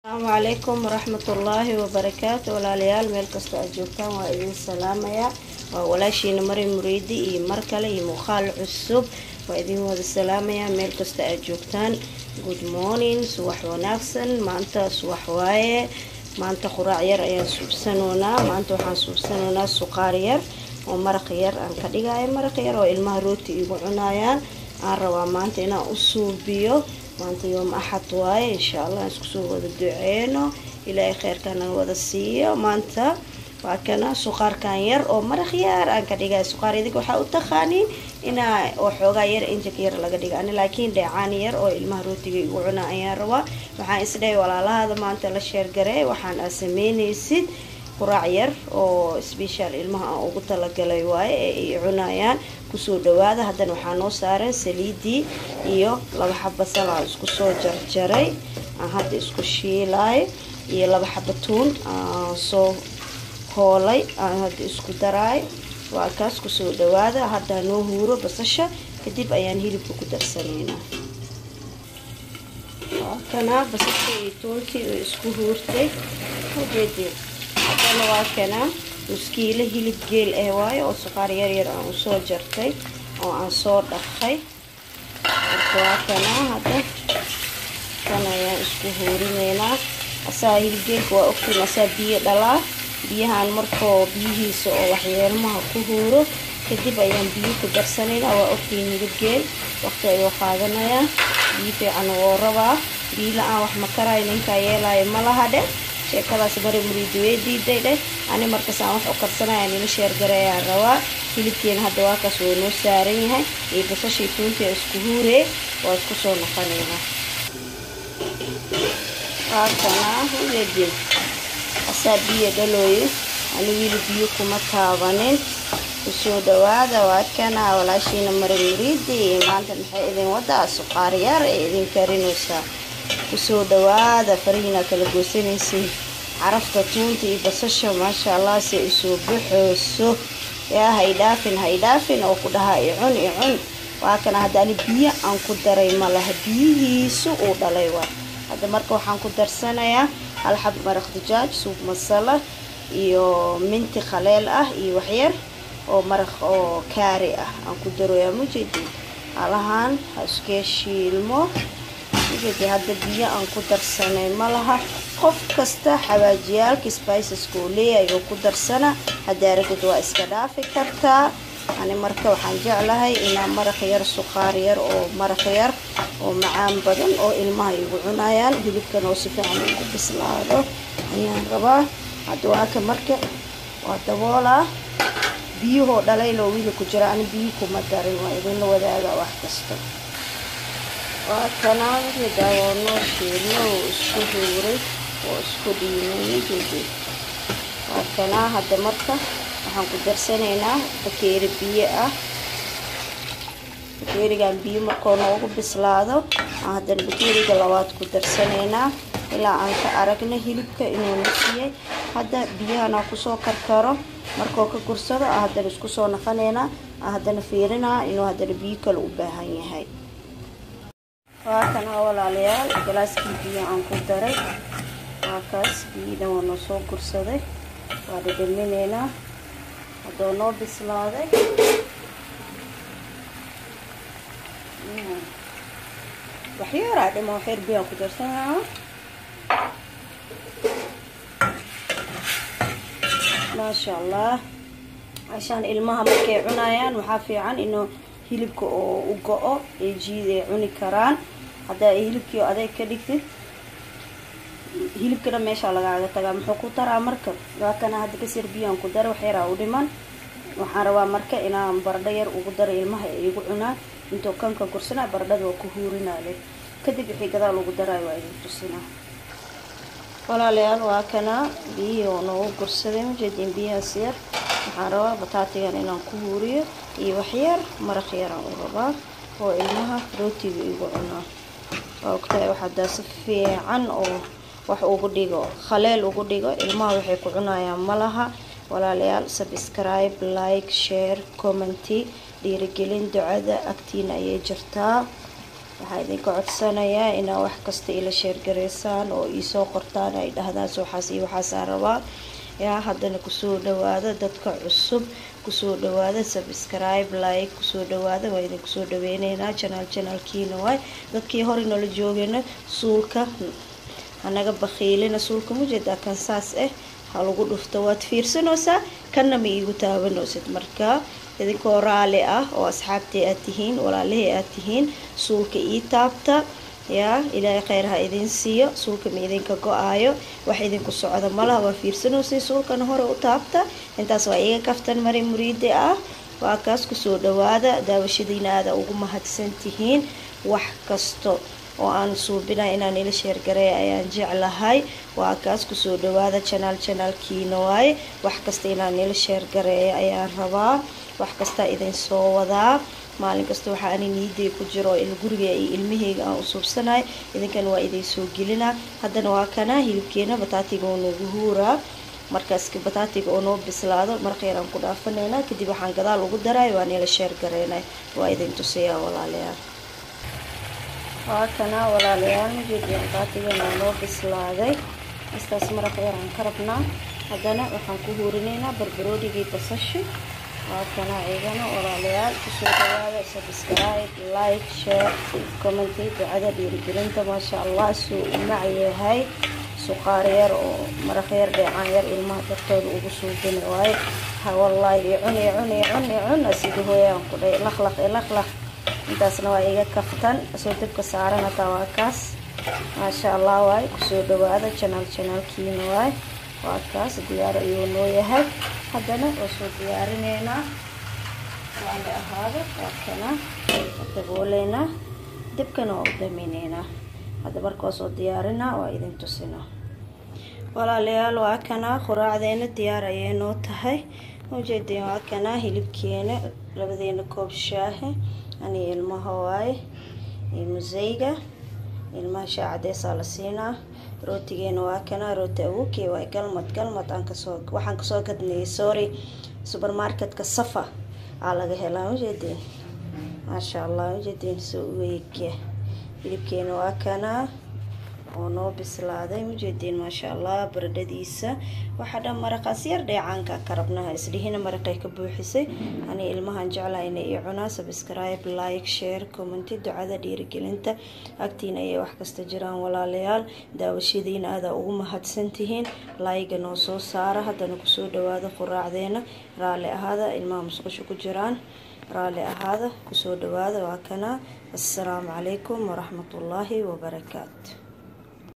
asalaamu calaykum waraxmatullaahi wabarakaatu walaalayaal meel kastoo aad joogtaan waa idin salaamayaa waa walaashiina mari muriidi iyo mar kale iyo muuqaal cusub waa idin wada salaamayaa meel kasta aad joogtaan good morning subax wanaagsan maanta subax waaye maanta quraac yar ayaan suubsanoonaa maanta waxaan suubsanoonaa suqaar yar oo maraq yar aan ka dhigayo maraq yar oo ilmaha rooti igu cunayaan aan rabaa maanta inaan u suubiyo maanta yoom axad waaye insha allah aan iskusoo wada duceyno ilaahay kheyrkana wada siiyo maanta waa kana suqaarkan yar oo maraq yar aan ka dhigay suqaar idig waxaa u taqaaniin inaa oo xoogaa yar injik yar laga dhiga ani laakiin dheecaan yar oo ilmaha rootiga igu cuna ayaan rabaa waxaan isdhahay walaalahaada maanta la sheergarey waxaan aa sameynaysid quraac yar oo sbeshal ilmaha aan ugu talagalay waaye ee ay cunayaan kusoo dhawaada haddana waxaa noo saaran saliidii iyo laba xaba sal aan isku soo jarjaray aan hadda isku shiilay iyo laba xaba tuun aan soo hoolay aan hadda isku daraay waa kaas kusoo dhawaada hadda noo huuro basasha kadib ayaan hilibka ku darsanaynaa waa kanaa basasha iyo tuuntii oo isku huurtay ujeedeen haddana waa kanaa muskiilo hilib geel ah waayo oo suqaar yaryar aan usoo jartay oo aan soo dhaqay marka waa kanaa hadda kan ayaan isku huurineynaa asaa hilibgeelka waa ogtiin asaa biyo dhalaa biyahan markoo biyihiisa oo waxyeelmaha ku huuro kadib ayaan biyo ku darsanaynaa waa ogtiin hilibgeel waqti ayuu qaadanayaa biyo fiican woo rabaa biyo la-aan wax makarayo ninkaa yeelaayo ma laha dheh sheekadaas mari muriidi way diiday dheh ani markaas aan wax u karsanaya nila sheergareeyaan rabaa hilibkeena hadda waa kaas wuu noo saaran yahay iyo basashii tuuntii isku huuree waa isku soo noqonaynaa waakanaa ujeedin asaa biyo dhalooye ani wili biyo kuma taabanin kusoo dhawaada waa kana walaashiina mari muriidi maanta maxay idin wadaa suqaar yar ee idin karinaysaa kusoo dhawaada farihiina kala goosanaysiin carafta tuunta iyo basasha maasha allah se isoo baxooso yaa haydhaafin haydhaafin oo ku dhahaa icun icun waa kana hadda ani biyo aan ku daray ma laha biyihiisu uu dhalay waa hadda marka waxaan ku darsanayaa hal xab maraq dijaaj suub masala iyo minti khaleel ah iyo waxyar oo maraq oo kaari ah aan ku daroyaa mujeedin halahaan ha iskee shiilmo ujeedi hadda biyo aan ku darsanay ma laha qof kasta xawaajiyaalka spiceska uu leeyahay oo ku darsana haddaa ragid waa iska dhaafi kartaa ani marka waxaan jeclahay inaa maraq yar suqaar yar oo maraq yar oo macaan badan oo ilmaha igu cunayaan hilibkan oo si fiican ugu bislaado ayaan rabaa hadda waaka marka waa daboolaa biyuhoo dhalayloo wiili ku jira ani biyi kuma darin waa idinla wadaaga wax kasta waa kanaanka daawoonoo shiilno oo isku huuray oo isku dhiimay waa kanaa hadda marka waxaan ku darsanaynaa bakeeri biyo ah bakeerigan biyo markoo noogu bislaado aan haddana bakeeriga labaad ku darsanaynaa ilaa aan ka aragna hilibka inuu nasiyay hadda biyahanaa kusoo karkaro markoo ka gursado aan haddana isku soo naqanaynaa aan haddana fiirinaa inuu haddana biyo kale u baahan yahay waa kana walaalayaal galaaskii biyo aan ku daray waa kaas biyidan waa noo soo gursaday waa dhadhaminaynaa haddoo noo bislaaday waxyaaraa dhimo waxyar biyaan ku darsanaa maasha allah cashaan ilmaha markay cunayaan waxaa fiican inuu hilibka oo u go-o ee jiid ay cuni karaan haddaa hilibkii adeeg ka dhigtid hilibkana meeshaa lagaaga tagaa muxuu ku taraa marka waa kana hadda kasir biyaan ku dara waxyaraa u dhiman waxaan rabaa marka inaan baradho yar ugu daro ilmaha ay igu cunaan intuu kanka gursanaa baradhada waa ku huurinaa leh kadib wixii gadaal ugu daraayo waa idin tusinaa walaalayaal waa kana biyihii oo noogu gursaday majeediin biyahaas yar waxaan rabaa bataatigan inaan ku huuriyo iyo waxyar maraq yaraan u rabaa oo ilmaha rootiga igu cunaa waa ogtahay waxadaa si fiican oo wax ugu dhigo khaleel ugu dhigo ilmaha waxay ku cunayaan malaha walaalayaal subscribe like share commenty dhiirigelin ducada agtiina ayay jirtaa waxaa idinka codsanayaa inaa wax kasta ila sheergareysaan oo iisoo qortaan ay dhahdaan waxaas iyo waxaasaa rabaa yaa haddana kusoo dhawaada dadka cusub kusoo dhawaada subscribe like kusoo dhawaada waa idin kusoo dhaweyneynaa janaal janaalkiina waay dadkii hore noola joogayna suulka hanaga bakiilina suulka mujeedaa kan saas ah ha lagu dhufto waad fiirsanaysaa kanna ma iigu taabanaysid marka idinkoo raali ah oo asxaabtii aad tihiin walaalihii aad tihiin suulka ii taabta yaa ilaahay kheyr ha idin siiyo suulka ma idinka go-aayo wax idinku socda malaha waa fiirsanaysay suulkana hore u taabta intaas waa iga kaftan mari muriide ah waa kaas kusoo dhawaada daawashadiina aada ugu mahadsan tihiin wax kasto oo aan suubinay inaan ila sheergareeya ayaan jeclahay waa kaas kusoo dhawaada janaal janaalkiina waaye wax kasta inaan ila sheergareeya ayaan rabaa wax kastaa idin soo wadaa maalin kasta waxaa ani niiday ku jiro guriga iyo ilmaheyga aan u suubsanahay idinkan waa idin soo gelinaa haddana waa kana hilibkeena bataatiga oo noogu huuraa markaas bataatiga oo noo bislaado marqeer aan ku dhaafanaynaa kadib waxaan gadaal ugu daray waan ila sheergareynay waa idin tusayaa walaalayaal waa kana walaalayaal majeediyan bataatigan oo noo bislaaday istaas maraq yar aan ka rabnaa haddana waxaan ku huurinaynaa barbaroonigii basashi waa kana ciidana walaalayaal kusoo dhawaada subscribe like share commenty ducada dhiirigelinta maasha allah suu u mac yahay suqaar yar oo maraq yar dheecaan yar ilmaha dartooda ugu suubina waaye ha wallaahi cun i cun i cun i cun asida hooyaan ku dhahay laqlaq i laqlaq intaasna waa iga kaftan soo dabka saaran hataa waa kaas maasha allah waaye kusoo dhawaada janaal janaalkiina waaye waa kaas diyaar ayuu noo yahay haddana waa soo diyaarineynaa waala ahaado waa kana dabooleynaa dibkana waa u daminaynaa hadda marka waa soo diyaarinaa waa idin tusinaa walaalayaal waa kana quraacdeena diyaar ayay noo tahay ujeedeen waa kana hilibkeena labadeena koob shaahe ani ilmaha waaye iyo museyga ilmaha shaa cadeesaa la siinaa rootigeena waa kana rooti awuke waay galmad galmad aan kasoo waxaan kasoo gadnayay sorry supermarketka safa aa laga helaa ujeedeen maasha allah ujeedeen soo weegya hilibkeena waa kana oo noo bislaaday ujeedeen maasha allah baradhadiisa waxaa dhan maraqaas yar dheecaanka ka rabnaha isdhihina maraqay ka buuxisay ani ilmahan jeclaha ina ii cunaa subscribe like share commenty ducada dhiirigelinta agtiina ayay wax kasta jiraan walaalayaal daawashadiina aada ugu mahadsantihiin laayiga noo soo saara haddana kusoo dhawaada quraacdeena raalli ahaada ilmaha musqusho ku jiraan raalli ahaada kusoo dhawaada waa kana assalaamu calaykum waraxmatullaahi wabarakaatu